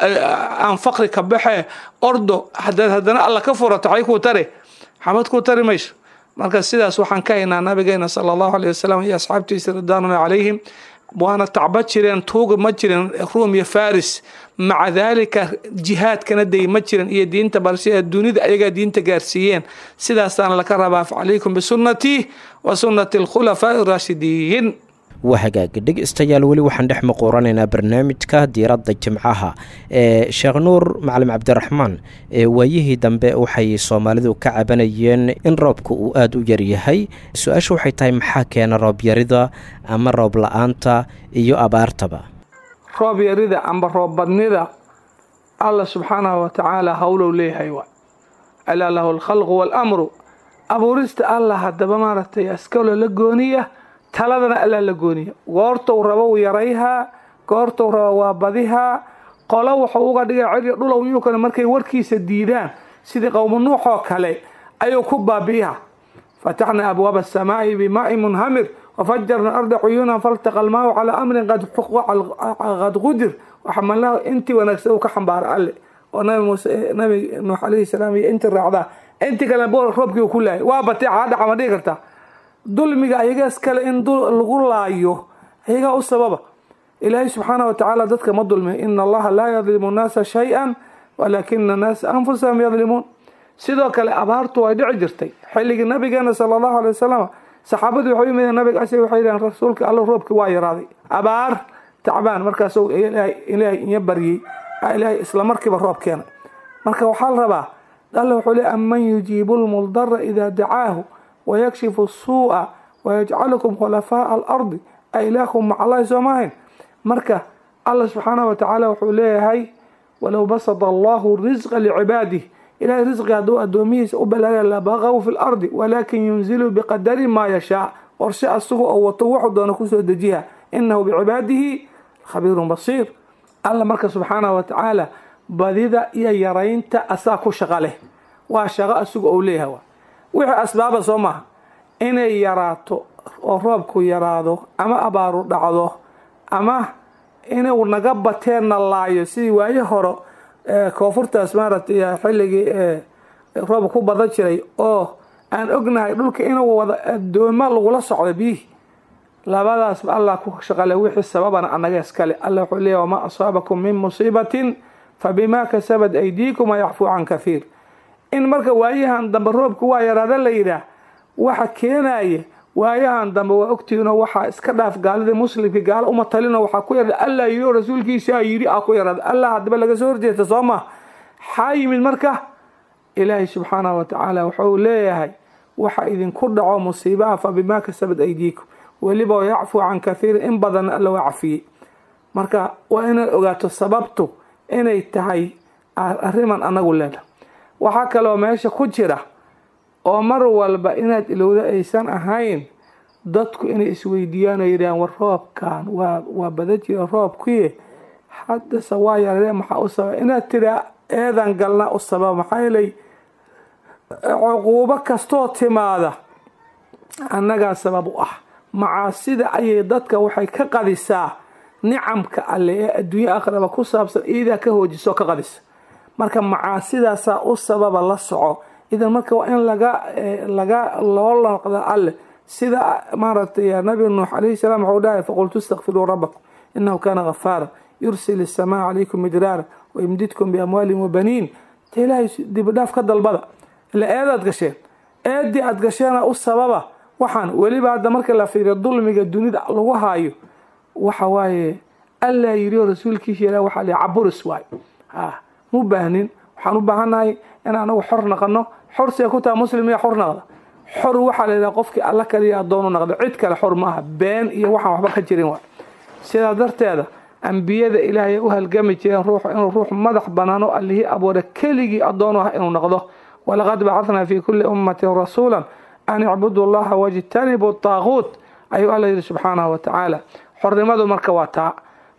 aan faqri ka baxee ordo hadaad haddana alla ka furato waxay kuu tare xabad kuu tari mayso marka sidaas waxaan ka haynaa nabigeena sala allahu aleyh wasalam iyo asxaabtiisa ridwaanuna calayhim waana tacba jireen tuuga ma jirin ruum iyo faris maca daalika jihaadkana day ma jirin iyo diinta balse dunida ayagaa diinta gaarsiiyeen sidaasaana laka rabaa facalaykum bisunnatii wa sunnati alkhulafaa'i araashidiin waa hagaag dhegeystayaal weli waxaan dhex maquuranaynaa barnaamijka diiradda jimcaha ee sheekh nuur macalim cabdiraxmaan ee waayihii dambe waxay soomaalidu ka cabanayeen in roobka uu aada u yaryahay su-aasha waxay tahay maxaa keena roobyarida ama roob la-aanta iyo abaartaba roob yarida amba roob badnida allah subxaanahu watacaala howlow leeyahay waa alaa lahu alkhalqu waalamru abuurista allah haddaba maaragtay askalo la gooniya taladana allaa la gooniya goortou rabo u yarayhaa goortou rabo waa badihaa qolo wuxuu uga dhigay ciri dhulow yuukana markay warkiisa diidaan sidii qowmu nuuxoo kale ayuu ku baabi'iha fataxna abwaaba asamaa'i bimaai munhamir wafajarna arda cuyuunan faltaqa almaahu calaa amrin qad qudir waxamalnahu intii wanaagsan uu ka xambaara alle oo nabi muuse nabi nuux calayhi salaam iyo intii raacdaa intii kale roobkii uu ku laayay waa batee caadhaca ma dhigi kartaa dulmiga ayagaas kale in lagu laayo ayagaa u sababa ilaahay subxaana wa tacaala dadka ma dulmiya ina allaha laa yadlimu nnaasa shay-an walaakina annaasa anfusahum yadlimuun sidoo kale abaartu way dhici jirtay xilligii nabigeena sala allahu alay wasalam saxaabadii waxay u yimideen nabiga as waxay yidhahen rasuulka alla roobkii waa yaraaday abaar tacbaan markaasuu ilaahay inya baryey ilaahay isla markiiba roob keenay marka waxaa la rabaa alla wuxuu le aman yujiibu lmuldara idaa dacaahu wayakshifu suu'a wayajcalukum khulafaaa alardi a ilaakum maca allahi soo maahayn marka allah subxaanahu watacaala wuxuu leeyahay walow basada allahu risqa licibaadih ilahay risqi hadduu addoomihiisa u balaaga labaqaw fi lardi walaakin yunzilu biqadari maa yashaa qorshe asagu oo wato wuxuu doona kusoo dejiha inahu bicibaadihi khabiirun basiir alla marka subxaanahu watacaala badida iyo yaraynta asaa ku shaqa leh waa shaqo asagu ou leeyahay wixii asbaaba soo maaha inay yaraato oo roobku yaraado ama abaaru dhacdo ama inuu naga bateenna laayo sidii waaye hore koonfurtaas maaragtay xilligii roob ku badan jiray oo aan ognahay dhulka inuu wada adoomo lagula socdo biyihii labadaasba allah ku shaqale wixii sababana annaga iskale alla wuxuu leeyahy wamaa asaabakum min musiibatin fabimaa kasabat aydiikum wayacfuu can kahiir in marka waayahan dambe roobku waa yaraada la yidhaah waxa keenaya waayahan dambe waa ogtihiinoo waxaa iska dhaaf gaaladii muslimkii gaalo uma talino waxaa ku yarada allah yidhi oo rasuulkiisaa yidhi aa ku yaraada allah haddaba laga soo horjeesta soo maa maxaa yimid marka ilaahay subxaanahu watacaala wuxuu leeyahay waxa idinku dhaco musiibaha fa bimaa kasabad aydiikum weliba wayacfuu can kahiirin in badanna alla waa cafiyey marka waa inaad ogaato sababtu inay tahay arriman anagu leedahay waxaa kaloo meesha ku jira oo mar walba inaad ilowda aysan ahayn dadku inay isweydiiyaan oo yidhahaan war roobkan waa waa badan jira roobkuye haddase waa yaree maxaa u sababa inaad tiraa eedan galna u sababa maxaa yeelay cuquubo kastoo timaada annagaa sabab u ah macaasida ayay dadka waxay ka qadisaa nicamka alle ee adduunye akhraba ku saabsan iidaa ka hoojisoo ka qadisa marka macaasidaasaa u sababa la soco idan marka waa in laga laga loo noqda alle sida maaragtay nabi nuux calayhi salaam wuxuu dhahay faqultu istakfiruu rabbakum inahu kaana ghafaara yursil isamaa calaykum midraara wayumdidkum biamwaalin wabaniin ta ilaahay dibidhaaf ka dalbada ila eedaad gasheen eedii aad gasheena u sababa waxaan weliba hadda marka la fiiriyo dulmiga dunida lagu haayo waxa waaye allaa yidhi oo rasuulkiisa yidhah waxaa la caburis waayo ha mu baahnin waxaan u baahannahay in anagu xor naqano xor see ku taha muslim iya xor naqda xor waxaa la yidhaha qofkii alla kaliya addoonu naqda cid kale xor ma aha been iyo waxaan waxba ka jirin waay sidaa darteeda ambiyada ilaahay u halgami jireen ruux inuu ruux madax banaano allihii abuura keligii addoonu ah inuu noqdo walaqad bacadnaa fi kulli ummatin rasuula an icbudu llaha wajtanibu taaquut ayuu alla yidhi subxaanahu watacaala xornimadu marka waa taa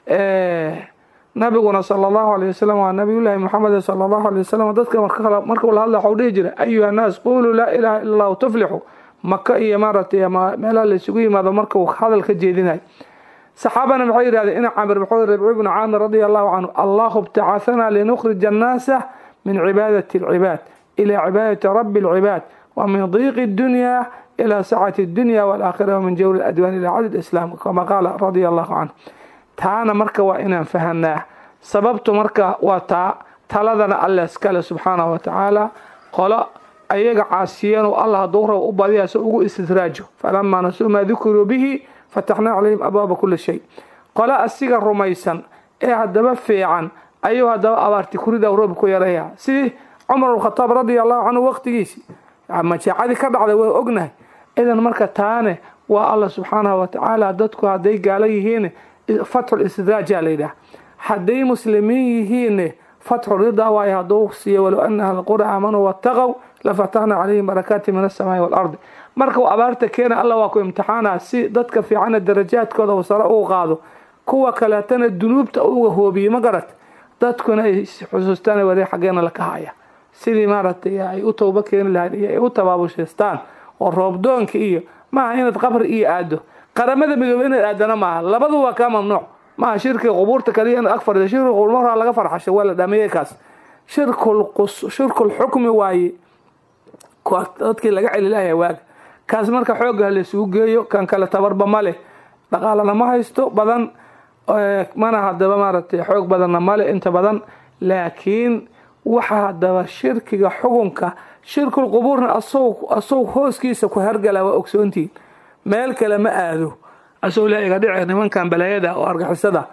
nabiguna sala allahu alay wasalam waa nabiyullaahi muxamed sala allahu alay wasalam dadka markuu la hadla waxuu dhihi jiray ayuha nnaas quluu laa ilaaha ila allahu tuflixu maka iyo maaragtay meelaha la isugu yimaado markuu hadal ka jeedinayo saxaabana maxay yidhahdeen ina camir wuxuu rabci ibnu caamir radia allahu canhu allahu ibtacahanaa linukhrija annaasa min cibaadati alcibaad ila cibaadati rabbi alcibaad wa min diiqi dunya ila sacati dunya walaakhira wamin jawri adwaan ila cadad islaam kama qaala radia allahu canhu taana marka waa inaan fahanaa sababtu marka waa taa taladana alle iskale subxaanahu watacaala qolo ayaga caasiyeen oo allah hadduu rabo u badiya se ugu istidraajo falamaa nasuu maa dukuruu bihi fataxnaa calayhim abwaaba kuli shay qole asiga rumaysan ee haddaba fiican ayuu haddaba abaarti kurida roob ku yaraya sidii cumar khataab radia allahu canhu waqtigiisii majaacadii ka dhacday waa ognahay idan marka taane waa allah subxaanahu watacaala dadku hadday gaalo yihiin fatxul istidraajaa layidhaah hadday muslimiin yihiin fatxu ridaa waayo hadduu siiyo walow ana ahla qura aamanuu wattaqow lafataxna calayhim barakaati min asamaai waalardi marka uu abaarta keena alla waa ku imtixaana si dadka fiicana darajaadkooda uu sare uu qaado kuwa kaleetana dunuubta uga hoobiye ma garat dadkuna ay xusuustaan wari xaggeena laka haya sidii maaragtay ay u towbo keeni lahayd iyo ay u tabaabushaystaan oo roobdoonka iyo maaha inaad qabri iyo aado qaramada midoobe inaad aadana maaha labadu waa kaa mamnuuc maaha shirkiga qubuurta kaliya inaad ag fadhido shirkiga qubuur horaa laga farxasho waa la dhameeyey kaas shirkul qus shirkul xukmi waaye dadkii laga celi lahayaa waaga kaas marka xoogga laysugu geeyo kan kale tabarba ma leh dhaqaalana ma haysto badan mana hadaba maaragtay xoog badanna male inta badan laakiin waxa hadaba shirkiga xukunka shirkul qubuurna asagoo hooskiisa ku hargala waa ogsoontihiin meel kale ma aado asagoo la iga dhici nimankan balaayada oo argixisada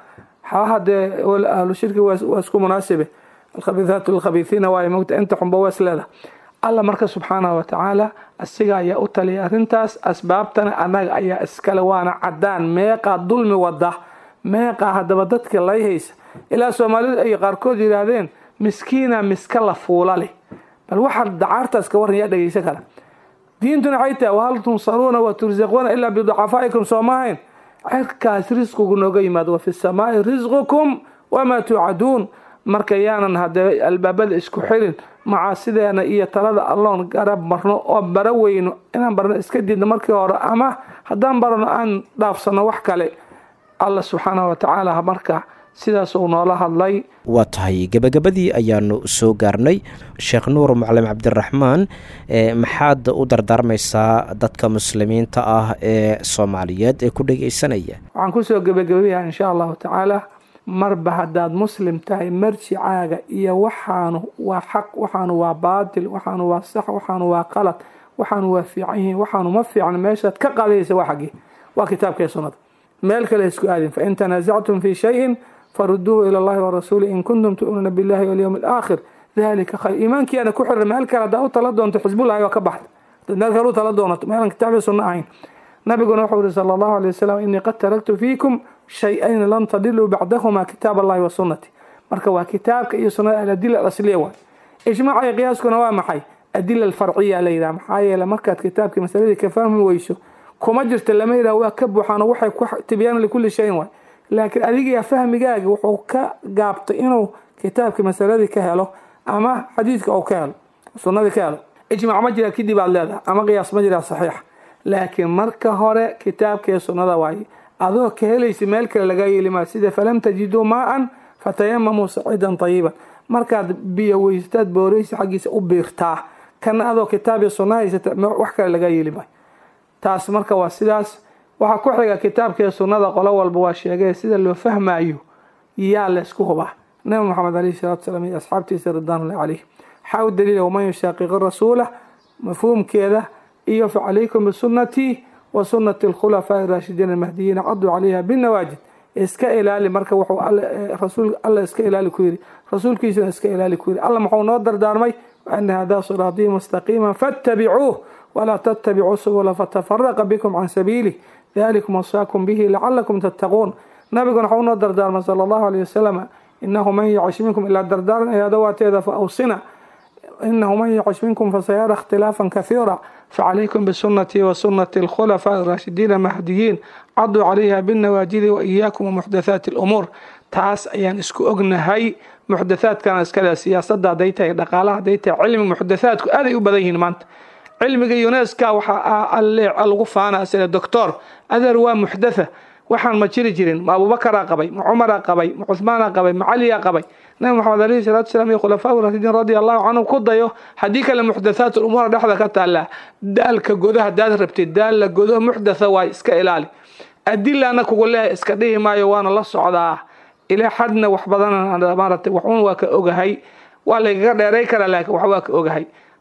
hadee ahlu shirki waa isku munaasibe alkhabiihaatu lilkhabiihiina waayo mogta inta xunba wees leeda alla marka subxaanahu watacaala asiga ayaa u taliyay arrintaas asbaabtana annaga ayaa iskale waana cadaan meeqaa dulmi wada meeqaa haddaba dadka lay haysa ilaa soomaalidu ay qaarkood yidhaahdeen miskiina miska la fuula leh bal waxaa dacaartaas ka waran yaa dhegeysan kara diintuna waxay tahay wahal tunsaruuna wa tursaquuna ilaa biducafaa'ikum soomahayn cirkaas risqigu nooga yimaado wa fi samaai risqukum wamaa tuucaduun marka yaanan hadee albaabada isku xirin macaasideena iyo talada alloon garab marno oo bara weyno inaan barno iska diidno markii hore ama haddaan barano aan dhaafsano wax kale alla subxaanahu watacaala marka sidaas uu noola hadlay waa tahay gebagabadii ayaanu soo gaarnay sheekh nuur macalin cabdiraxmaan maxaad u dardaarmaysaa dadka muslimiinta ah ee soomaaliyeed ee ku dhegeysanaya waxaan kusoo gebagabayaa insha allahu tacaala marba haddaad muslim tahay marjicaaga iyo waxaanu waa xaq waxaanu waa baatil waxaanu waa sax waxaanu waa qalad waxaanu waa fiican yihiin waxaanu ma fiican meeshaad ka qaadaysa waa xaggii waa kitaabka sunnada meel kale isku aadin fain tanaasactum fii shayin faruduuhu ila allahi warasuuli in kuntum tu'minuuna billahi walyowmi alaakhir dalika khayr iimaankiiana ku xira meel kale haddaa u tala doonto xisbullahi waa ka baxda dad meel kale u tala doonato meelan kitaabka sunno ahayn nabiguna wuxuu yihi sala allahu alay wasalam inii qad taraktu fiikum shay-ayni lan tadiluu bacdahuma kitaab allahi wa sunnati marka waa kitaabka iyo sunnada aladila alasliya waay ijmaaca iyo qiyaaskuna waa maxay adila alfarciya la yidhaha maxaa yeele markaad kitaabkii masaladii ka fahmi weyso kuma jirta lama yidhaha waa ka buuxaano waxay ku tibyaan likulli shayin waay laakiin adiga fahmigaagi wuxuu ka gaabtay inuu kitaabkii masaladii ka helo ama xadiidka uu ka helo sunnadii ka helo ijmaac ma jira kadib aad leedahay ama qiyaas ma jira saxiix laakiin marka hore kitaabkii sunnada waaye adoo ka helaysa meel kale laga yeelimaa sida falam tajiduu maa-an fatayamamuu saciidan tayiban markaad biyo weysataad booreysa xaggiisa u biirtaa kana adoo kitaabii sunna haysata wax kale laga yeeli maayo taas marka waa sidaas waxaa ku xiga kitaabkii sunnada qolo walba waa sheegay sida loo fahmayo yaa laysku hubaa nabi moxamed alayhi salatu salaam iyo asxaabtiisa ridwaanulahi caleyh waxaa u daliila waman yushaaqiqi rasuula mafhuumkeeda iyo facalaykum bisunnatii wa sunnati alkhulafaa'i raashidiin almahdiyiina caduu calayha binawaajid iska ilaali marka wuxuu rasuul alla iska ilaali ku yidhi rasuulkiisuna iska ilaali ku yidhi alla muxuu noo dardaarmay waana hadaa siraatii mustaqiima fattabicuuh walaa tattabicuu subula fatafaraqa bikum can sabiilih dalikum wasaakum bihi lacalakum tattaquun nabiguna waxau noo dardaarmay sala allahu alayh wasalam inahu man yacish minkum ilaa dardaaran ay adawaateeda fa awsina inahu man yacish minkum fasayara ikhtilaafan kahiira facalaykum bisunatii wa sunati alkhulafaaءi raashidiin mahdiyiin caduu calayha binawaajidi wa iyaakum wamuxdathaati alumuur taas ayaan isku ognahay muxdathaadkana iskale siyaasada hadday tahay dhaqaalaha hadday tahay cilmi muxdathaadku aaday u badan yihiin maanta cilmiga yuneska waxaa alleec lagu faana sida doctor adeer waa muxdatha waxaan ma jiri jirin ma abubakaraa qabay ma cumaraa qabay ma cuhmaana qabay ma caliyaa qabay nabi maxamed alayhi salatu salaam iyo khulafaa rasidiin radia allahu canhum ku dayo haddii kale muxdathaat umuura dhexda ka taallaa daalka godo hadaad rabtid daalla godo muxdatha waay iska ilaali adilana kugu leehay iska dhihi maayo waana la socdaa ilaa xadna wax badan maaragtay waxun waa ka ogahay waa laygaga dheeray karaa laakiin wax waa ka ogahay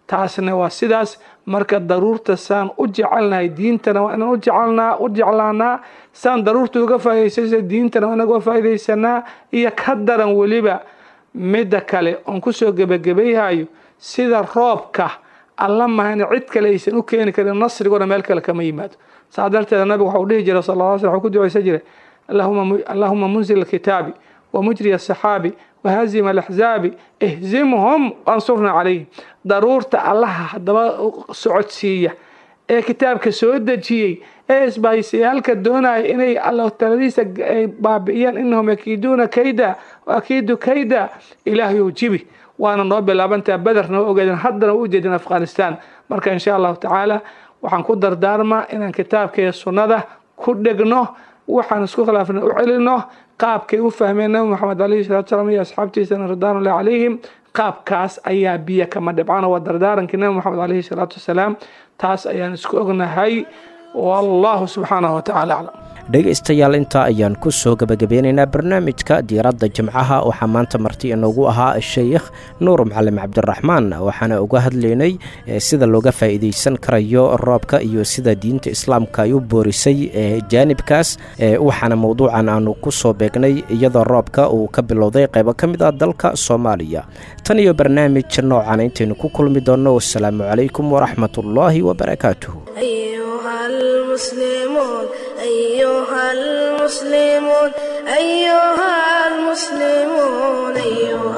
taasna waa sidaas marka daruurta saan u jecelnahay diintana waa inaan ujecelnaa u jeclaanaa saan daruurta uga faa'idaysaysa diintana waa inaga faa'iidaysanaa iyo ka daran weliba midda kale oon kusoo gebagabayhayo sida roobka alla mahana cid kale aysan u keeni karin nasriguna meel kale kama yimaado saa darteeda nabigu waxau dhihi jiray sal lla sl wxuu ku ducaysan jiray allahuma munzil alkitaabi wamujri asaxaabi wahazima alaxzaabi ihzimhum wansurnaa calayhim daruurta allaha haddaba socodsiiya ee kitaabka soo dejiyey ee isbahaysayaalka doonaya inay alla taladiisa baabi'iyaan inahum yakiiduuna kayda waakiidu kayda ilaahayow jibi waana noo bilaabantaa bederna waa ogeedeen haddana u ujeedin afghanistan marka insha allahu tacaala waxaan ku dardaarmaa inaan kitaabka iyo sunnada ku dhegno waxaan isku khilaafna u celino qaabkay u fahmeen nabi moxamed alayhi salatu salaam iyo asxaabtiisana ridwanullahi calayhim qaabkaas ayaa biyo kama dhibcana waa dardaarankii nabi moxamed alayhi salaatu wasalaam taas ayaan isku ognahay wallahu subxaanahu watacaala aclam dhegaystayaal intaa ayaan ku soo gebagabeynaynaa barnaamijka diiradda jimcaha waxaa maanta marti inoogu ahaa sheikh nuur macalin cabdiraxmaan waxaana uga hadlaynay sida looga faa'iidaysan karayo roobka iyo sida diinta islaamka ay u boorisay jaanibkaas waxaana mowduucan aanu ku soo beegnay iyadoo roobka uu ka bilowday qaybo ka mid ah dalka soomaaliya tan iyo barnaamij noocan intaynu ku kulmi doonno wasalaamu calaykum waraxmatullaahi wabarakaatuh المسلمون أيها المسلمون أيها المسلمون أيها